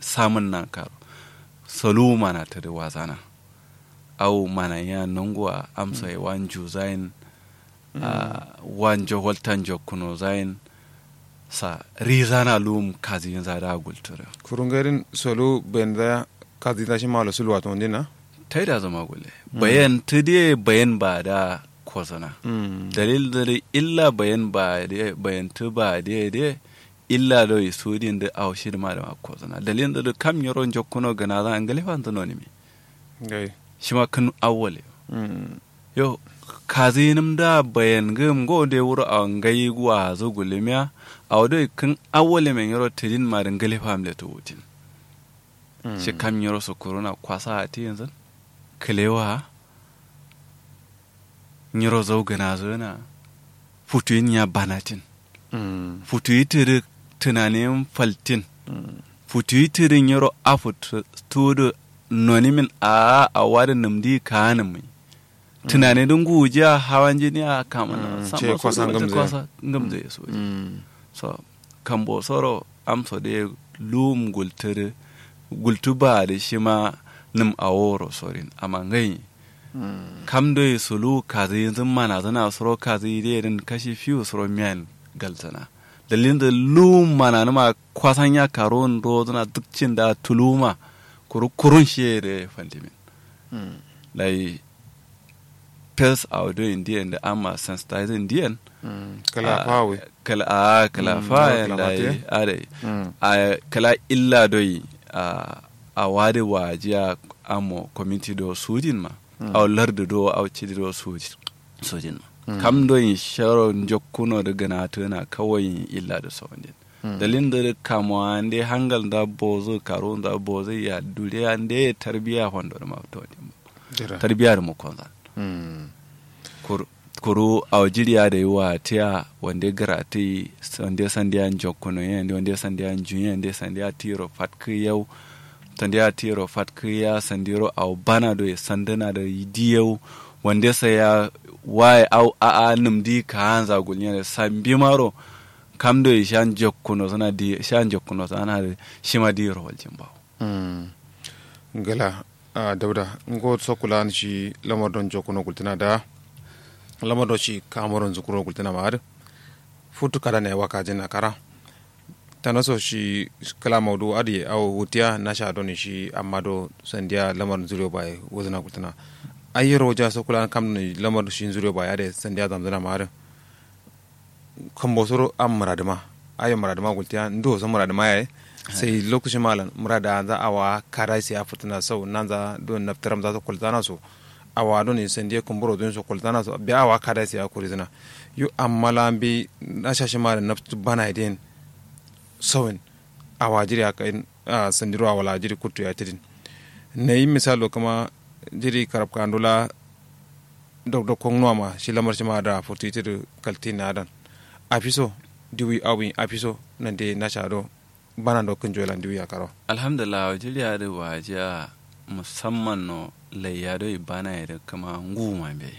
samun nan karo solu mana ta da wazana au mana ya nungwa amsa ya wan juzain a wan jowaltan jokuno zain sa rizana lum kazi yin zada gultura kurungerin solu benda kazi tashi malo sulwa to ndina ta yi da zama gule bayan ta dai bayan ba da kozana dalil da illa bayan ba da bayan ta ba da da illa do isudin da awshi da ma da kozana dalil da kam yoron jokkuno gana za an galifa an zano ne mi gai shi ma kan awwale yo kazi nim da bayan gam go de wuro a ngai guwa zo gulemiya a wado kan awwale men yoro tidin ma dan galifa am le to wutin shi kam yoro so corona kwasa a ti yanzu kalewa nyiro zo gana zo na futuyin ya banatin futuyi tiri tunanin faltin futuyi tiri nyiro afut tudu nonimin a a wadi namdi kanin mai tunani don gujiya hawan jini a kama na ce kwasan gamze. kwasa gamze ya so so kambo soro amso de lum gultiri gultu ba da shi ma nim a woro sorin amma ngai kam do sulu kazi yanzu mana zana soro kazi de din kashi fiu soro miyan galzana dalilin da lum mana nima kwasan ya karo ndo zana duk cin da tuluma kuru kurun shi da fantimin lai pels a do indian da amma sensitize indian kala Ah, pawe kala a kala Mm, fa kala lai mate. are a kala illa doi a a wade wajiya amo community do sujin ma aw lardu do aw cidi do sujin sujin ma kam do in sharo jokkuno da gana tana kawai illa da sawandin dalin da kamo ande hangal da bozo karo da bozo ya dure ande tarbiya hondo da ma to jira tarbiya da mu konza Mm. kuru kuru a jiriya da yiwa tiya wanda garati wanda sandiya jokkuno yen wanda sandiya juyen wanda sandiya tiro fatki yau sandiya tiro fatki ya sandiro au bana do ya sandana da yidiyau wanda sa ya waye au a a nimdi ka hanza gulnya da sambi maro kam do ya shan jokkuno sana di shan jokkuno sana da shima diro waljin bawo Mm. gala a dauda ngo sokula shi lamar don jokuno gultina da lamar don shi kamoron zukuro gultina ma har futu kada ne waka jina kara tana so shi kala maudu adi au wutiya na sha don shi amma do sandiya lamar zuriyo bai wazina gultina ayyaro ja sokula kam ne lamar shi zuriyo bai ade sandiya zamzana ma har kan bosoro an muradima ayo muradima gultiya ndo so muradima yayi sai lokacin malam murada za a wa kara sai a fitina sau nan za don naftaram za su kultana su a wa don sai ndiye kumburo don su kultana su bi a wa kara sai a kuri zina yu amma la bi na shashi malam naftu bana idin sawin a wa jiri aka in a sandiro a wala jiri kutu ya tidin na yi misalo kama jiri karab kandula dok dok kong nuama shi lamar shi ma da futu itir kalti na dan a fiso diwi awi a fiso nan de na shado bana do kun jolan diwi a karo alhamdulillah jiriya da wajiya musamman no layya do bana ya da kama nguma be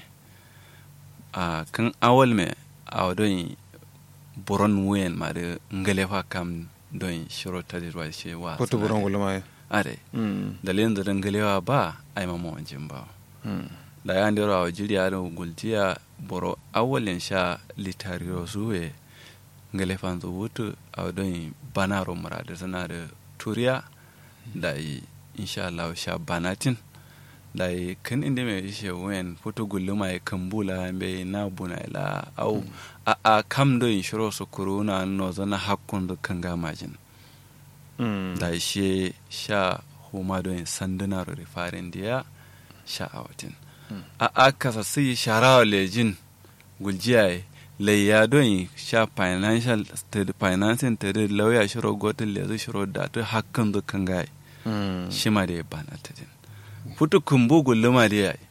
a kan awal me a wadon buron wuyen ma da ngalefa kam don shiro ta dirwa shi wa ko to buron gulma ade mm dalilin da ngalewa ba ai mama wanjin ba mm da ya ndero a jiriya da gultiya boro awalin sha litariyo zuwe ngelefan zo wutu a don bana romara da tana da turiya da yi insha Allah sha banatin da yi kan inda mai ishe wen foto gulluma ya kambula be na buna ila au a a kam do in shiro su kuruna no zana hakkun da kan gamajin mm da shi sha huma do in sanduna ro farin diya sha awatin a a kasa sai sharawa lejin guljiya layya don sha financial state financing ta da lauya shiro gotin lezu shiro da ta hakan da kan gai mm shi ma da ya bana ta din futu kumbu gulluma da yayi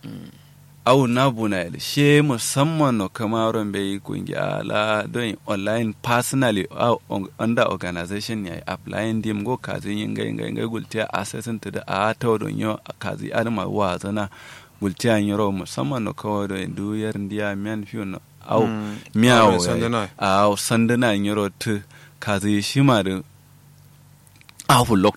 au na buna yadda she musamman no kamaron bai kungiya la don online personally au on- under organization ya applying dim go kazi yin gai gai gai gultiya assessing to da a ta don yo kazi adama wa zana gultiya yoro musamman no kawo don duyar ndiya men fiyo no au Mm. miyawo Au, sanduna. au sanduna yoro tu kazi shi ma da afu